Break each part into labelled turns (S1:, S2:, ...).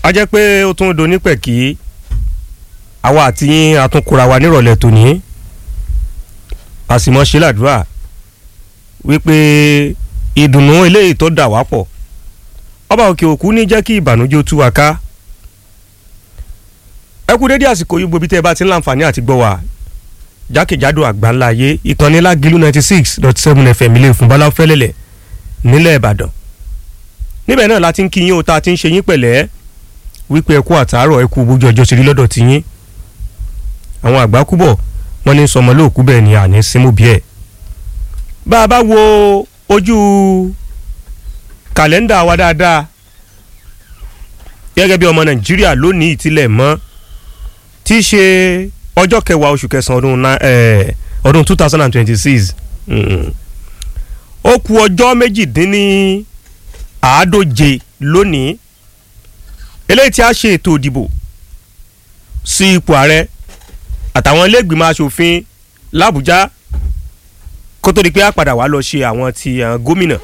S1: a jẹ́ pé ó tún do nípẹ̀ kí àwa àti yín àtúnkura wa nírọ̀lẹ́ tòní a sì mọ̀ ṣe làdúrà wípé ìdùnnú eléyìí tó dà wá pọ̀ ọba òkè òkú ní jẹ́ kí ìbànújẹ́ ó tú wa ká ẹ kú dédé àsìkò yìí gbòbí tẹ́ ẹ bá ti ń láǹfààní àti gbọ́ wa jákèjádò àgbáńlá ayé ìkànnì lágìlú ninety six dot seven fm ilé ìfún bọ́lá fẹ́lẹ́lẹ̀ nílẹ̀ ìbàdàn níbẹ̀ náà la ti ń kí yín o tá a ti ń ṣe yín pẹ̀lẹ́ wípé ẹ kú àtàárọ̀ ẹ kú bójú ọjọ́ sí rí lọ́dọ̀ ti yín àwọn àgbà kú bọ̀ wọ́n ní sọmọ lóòkú bẹ́ẹ̀ ni àní símú bí ẹ̀ bá a bá wo ojú kàlẹ́ndà wa dáadáa gẹ́gẹ́ bí ọmọ nàìjíríà lónìí ìtìlẹ̀ mọ́ tí í ṣe ọjọ́ kẹwàá oṣù kẹsàn-án ọdún na- eh, ọdún two thousand and twenty-six ó kù ọjọ́ méjìdínní àádóje lónìí eléyìí tí a ṣe ètò ìdìbò sí ipò ààrẹ àtàwọn iléègbìmọ̀ asòfin làbújá kó tó di pé a padà wá lọ ṣe àwọn ti àwọn gómìnà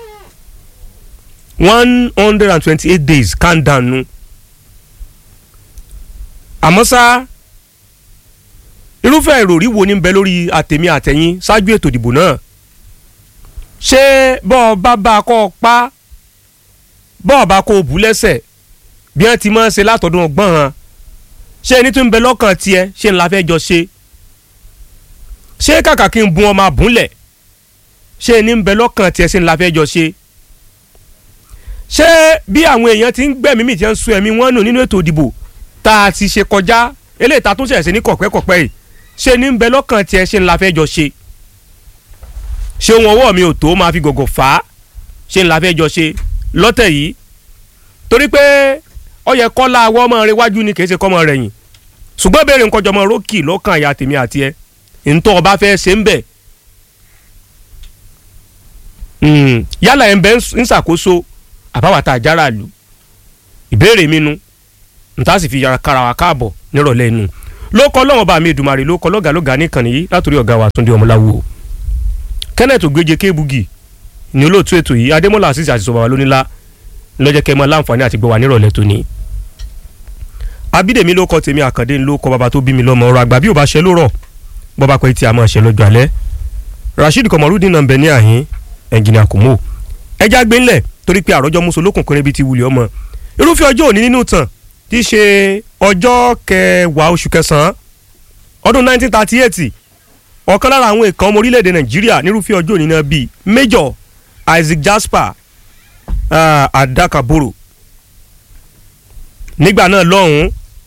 S1: one hundred and twenty-eight days countdown nu àmọ́ ṣá irúfẹ́ ìròrí wo ní ń bẹ lórí àtẹ̀mí àtẹ̀yìn ṣáájú ètò ìdìbò náà ṣé bọ́ọ̀ bá bá a kọ́ ọ pa bọ́ọ̀ bá kó o bù lẹ́sẹ̀ bí wọ́n ti máa ń ṣe látọ̀dún ọgbọ́n hàn ṣé ẹni tó ń bẹ lọ́kàn tiẹ̀ ṣé ńlá fẹ́ jọ ṣe ṣé kàkà kí n bun ọmọ àbúlẹ̀ ṣé ẹni ń bẹ lọ́kàn tiẹ̀ ṣé ńlá fẹ́ jọ ṣe ṣé bí àwọn èèyàn ti ń gbẹ̀mí mi ti ń sun ẹ̀mí wọn nù nínú ètò ìdìbò tá a ti ṣe kọjá eléyìí tá a tún ṣẹ̀ sí ní kọ̀pẹ́kọ̀pẹ́ yìí ṣé ní ń bẹ lọ́kàn tiẹ̀ ṣé ńlá fẹ́ jọ ṣe ṣé ohun ọwọ́ mi ò tó máa fi gọ̀gọ̀ fà á ṣé ńlá fẹ́ jọ ṣe lọ́tẹ̀ yìí torí pé ó yẹ kọ́lá awọ́ ọmọ rẹ wájú ni kì í ṣe kọ́mọ rẹ̀ yìn ṣùgbọ́n béèrè nǹkan jọmọ rókì lọ́kàn àyà tèmi àti ẹ ntọ́ ọba fẹ́ ṣe ń bẹ̀ yálà ẹ̀ ń bẹ́ ń ṣàkóso àbáwátá àjàrà lù ìbéèrè mi nu nta sì fi yàrá kára wa káàbọ̀ nírọ̀lẹ́ inú ló kọ́ lọ́wọ́ bá mi Èdùmàrè ló kọ́ lọ́gàlọ́gà nìkan nìyí látòrí ọ̀gá wa Túndé Ọmọláwo Kenneth Ògbéje Kébugi ní olóòtú ètò yìí Adémọ́lá àṣìṣe àṣìṣe bàbá lónílá lọ́jọ́ kẹ́ mọ́ láǹfààní àti gbọ́ wa nírọ̀lẹ́ tó ní. Abídèmí ló kọ́ tèmi Àkàndé ló kọ́ bàbá tó bí mi lọ́mọ ọ̀rọ̀ àgbà bí ò bá ṣe ló rọ̀ bọ́ba pé tí a máa ṣe lọ́jọ́ alẹ́ Rasheed Kọmọrúdín náà ń bẹ ní àhín ẹnjìnìà Kùmó ẹja gbé ńlẹ̀ torí pé àròjọ muso lókùnkùnrin bíi ti wulẹ̀ ọmọ irúfẹ́ ọjọ́ òní nínú tàn tí í ṣe ọjọ́ kẹwàá oṣù kẹsàn-án ọdún 1938 ọ̀kan lára àwọn èèkàn ọmọ orílẹ̀-èdè nàìjíríà nírúfẹ́ ọjọ́ òní náà bíi major isaac jasper uh, adakaboro nígbà náà lọ́hùn-ún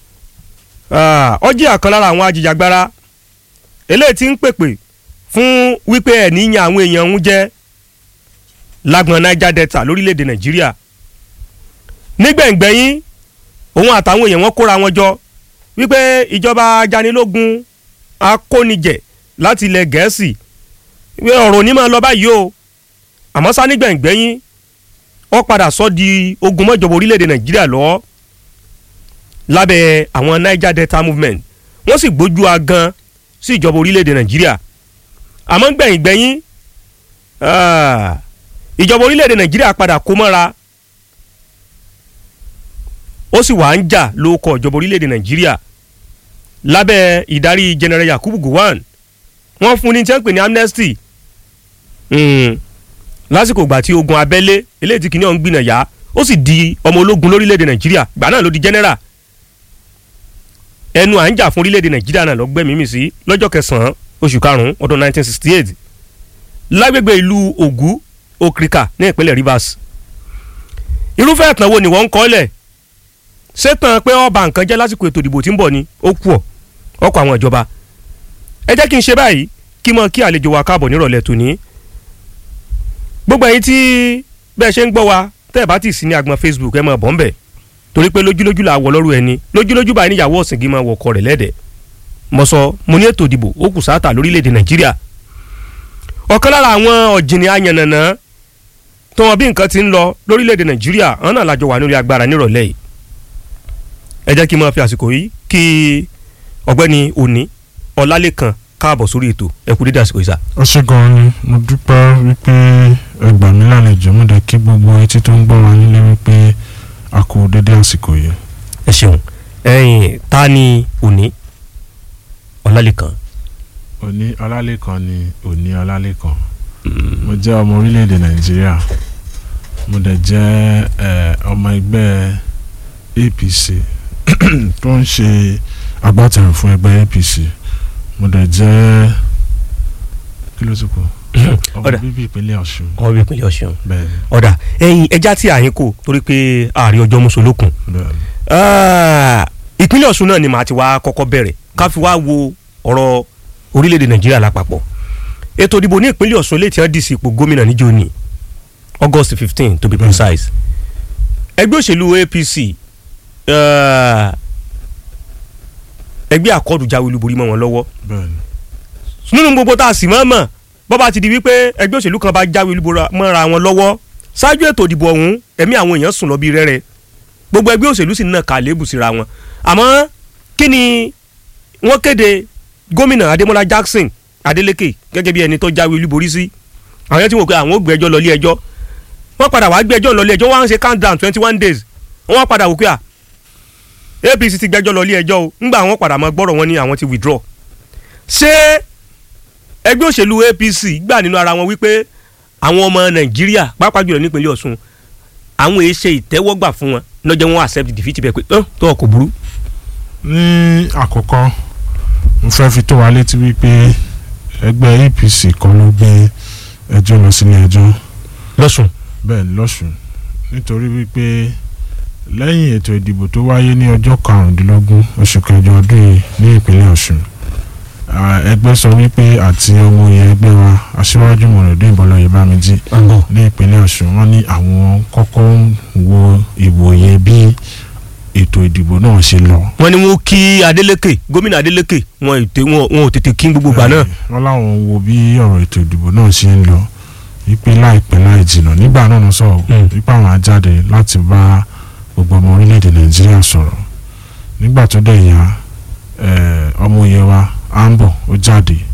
S1: ó jẹ́ ọ̀kan lára àwọn ajìjàgbara eléyìí tí ń pèpè fún wípé ẹ̀ níyàn àwọn èèyàn ń jẹ́ lágbọ̀n niger delta lórílẹ̀‐èdè nàìjíríà nígbẹ̀ngbẹ̀yìn òun àtàwọn èèyàn wọn kóra wọn jọ wípé ìjọba ajanilógun akónijẹ láti ilẹ̀ gẹ̀ẹ́sì ọ̀rọ̀ ní máa lọ báyìí o àmọ́ sá nígbẹ̀ngbẹ̀yìn ó padà sọ di ogun mọ́jọba orílẹ̀‐èdè nàìjíríà lọ́wọ́ lábẹ́ àwọn niger delta movement wọ́n sì gbójú agan sí ìjọba orílẹ̀‐èdè nàìjíríà àmọ́ gbẹ̀yìngbẹ̀yìn ìjọba orílẹ̀-èdè nàìjíríà padà kó mọ́ra ó sì wà ń jà lóko ìjọba orílẹ̀-èdè nàìjíríà lábẹ́ ìdarí general yakubu gowon wọ́n fún ní tí wọ́n pè ní amnesty lásìkò ìgbà tí ogun abẹ́lé eléyìí tí kìnìún gbìnà yá ó sì di ọmọ ológun lórílẹ̀-èdè nàìjíríà gbà náà ló di general ẹnu à ń jà fún orílẹ̀-èdè nàìjíríà náà lọ́gbẹ́mímì sí lọ́jọ́ kẹsàn-án oṣù karùn-ún ọdún 1968 lágbègbè ìlú ògú okrika ní ìpínlẹ̀ rivers irúfẹ́ ìtàn wo ni wọ́n ń kọ́lẹ̀ ṣètàn pé ọba nǹkan jẹ́ lásìkò ètò ìdìbò tí ń bọ̀ ni ó kù ọ́ ọkọ̀ àwọn ìjọba ẹ jẹ́ kí n ṣe báyìí kí mọ kí àlejò wa káàbọ̀ nírọ̀lẹ́ tòní gbogbo ẹ̀yin tí bẹ́ẹ̀ ṣe ń gbọ́ wa tẹ́ ẹ̀ bá ti sí ní agbọn facebook ẹ máa bọ̀ ń bẹ̀ torí pé lójúlójú là wọ lọ́rùn ẹni lójúlójú báyìí níyàwó ọ̀sìngín máa wọkọ̀ rẹ̀ lẹ́dẹ̀ mo sọ mo ní ètò ìdìbò ó kù sáátà lórílẹ̀‐èdè nàìjíríà ọ̀kan lára àwọn ọ̀jìnì ayànnànà tó wọn bí nǹkan ti ń lọ lórílẹ̀‐èdè nàìjíríà àwọn náà lájọ wà lórí agbára nírọ̀lẹ́ yìí ẹ jẹ́ kí n máa fi àsìkò yìí kí ọ̀gbẹ́ni òní ọlálékan káàbọ̀ sórí ètò ẹ kú dédé àsìkò yìí sá.
S2: ó ṣe gan ni mo dúpẹ́ wípé ẹgbà mi lálejò mo dẹ̀ kí gbogbo etí tó ń gbọ́ wa nílé wípé a kú dédé àsìkò yìí.
S1: ẹ ṣeun ẹ̀yin ta ni òní ọlálẹ́kan
S2: òní ọlálẹ́kan ni òní ọlálẹ́kan mo jẹ́ ọmọ orílẹ̀-èdè nàìjíríà mo dẹ̀ jẹ́ ẹ̀, ọmọ ẹgbẹ́ APC tó ń ṣe agbátẹrù fún ẹgbẹ́ APC mo dẹ̀ jẹ́ kí ló ti kù ọmọ
S1: Ọ̀dà.
S2: bíbí ìpínlẹ̀ ọ̀ṣun
S1: ọmọ bíi ìpínlẹ̀ ọ̀ṣun
S2: bẹ́ẹ̀ ni
S1: ọ̀dà ẹ̀yin ẹja tí àyín kò torí pé ààrẹ ọjọ́ mùsùlùkùn
S2: bẹ́ẹ̀ ni
S1: ìpínlẹ̀ ọ̀ṣun náà ni màá ti wá kọ́kọ́ bẹ̀rẹ̀ ká fi wá wo ọ̀rọ̀ orílẹ̀-èdè nàìjíríà lápapọ̀ ètò ìdìbò ní ìpínlẹ̀ ọ̀ṣun lè tí wọ́n dì sí ipò gómìnà níjó ní august fifteen to be
S2: Bẹ́ẹ̀.
S1: precise ẹgbẹ́ òṣèlú apc eh, ẹgbẹ́ àkọ́dù jáwé olúborí mọ́ wọn lọ́wọ́
S2: bẹ́ẹ̀ ni
S1: nínú gbogbo tá a sì mọ̀ mọ̀ bọ́ bá ti di wípé ẹgbẹ́ òṣèlú kan bá jáwé olúborí mọ́ra wọn lọ́wọ́ ṣáájú ètò ìdìbò ọ̀hún ẹ̀mí àwọn èèyàn sùn lọ bí rẹ́rẹ́ gbogbo ẹgbẹ́ òṣèlú sì ń nà ká lébù síra wọn àmọ́ kí ni wọ́n kéde gómìnà adémọlá jackson adeleke gẹ́gẹ́ bí ẹni tó jáwé olúborí sí àwọn yẹn ti wò pé àwọn ò gbé ẹjọ́ lọ ilé ẹjọ́ wọ́n padà wá gbé ẹjọ́ lọ ilé ẹjọ́ wọ́n á ń ṣe countdown twenty one days wọ́n wá padà wò pé à apc ti gbẹ́jọ́ lọ ilé ẹjọ́ o ńgbà wọ́n padà máa gbọ́rọ̀ wọn ní àwọn ti withdraw ṣé ẹgbẹ́ òṣèlú apc gbà nínú ara wọn wípé àwọn ọmọ nàìjíríà pàápàá jùlọ nípínlẹ̀ ọ̀ṣun àwọn èé ṣe ìtẹ́wọ́gbà fún wọn lọ́jọ́ wọn accept defeat bẹ́ẹ̀ pé ọ́n tó ọkọ̀ burú.
S2: ní àkọ́kọ́ mo fẹ́ fi tó wa létí wípé ẹgbẹ́ APC kan ló gbé ẹjọ́ lọ sílé ẹjọ́
S1: lọ́sùn
S2: bẹ́ẹ̀ ni lọ́sùn nítorí wípé lẹ́yìn ètò ìdìbò tó wáyé ní ọjọ́ karùndínlógún oṣù kẹjọ ọdún yìí ní ìpínlẹ̀ Ọ̀ṣun à, ẹgbẹ́ sọ wípé àti ọmọ yẹn ẹgbẹ́ wa aṣíwájú mọ̀rọ̀dún ìbọ̀lọ́yẹ bámidí
S1: ọ̀bọ̀
S2: ní ìpínlẹ̀ Ọ̀ṣun wọ́n ní àwọn kọ́kọ́ ń wo ìwòye bí ètò ìdìbò náà ṣe lọ
S1: wọ́n ní wọ́n kí adeleke gómìnà adeleke wọn ò tè- wọn- wọn ò tètè kí gbogbo gbà náà.
S2: wọ́n láwọn wo bí ọ̀rọ̀ ètò ìdìbò náà ṣe ń lọ wípé láìpẹ́ láì jìnnà nígbà náà lọ sọ̀rọ̀
S1: Mm.
S2: wípé àwọn á jáde láti bá gbogbo ọmọ orílẹ̀-èdè nàìjíríà sọ̀rọ̀ nígbà tó dẹ̀ yá eh, ọmọ òye wa ambo ó jáde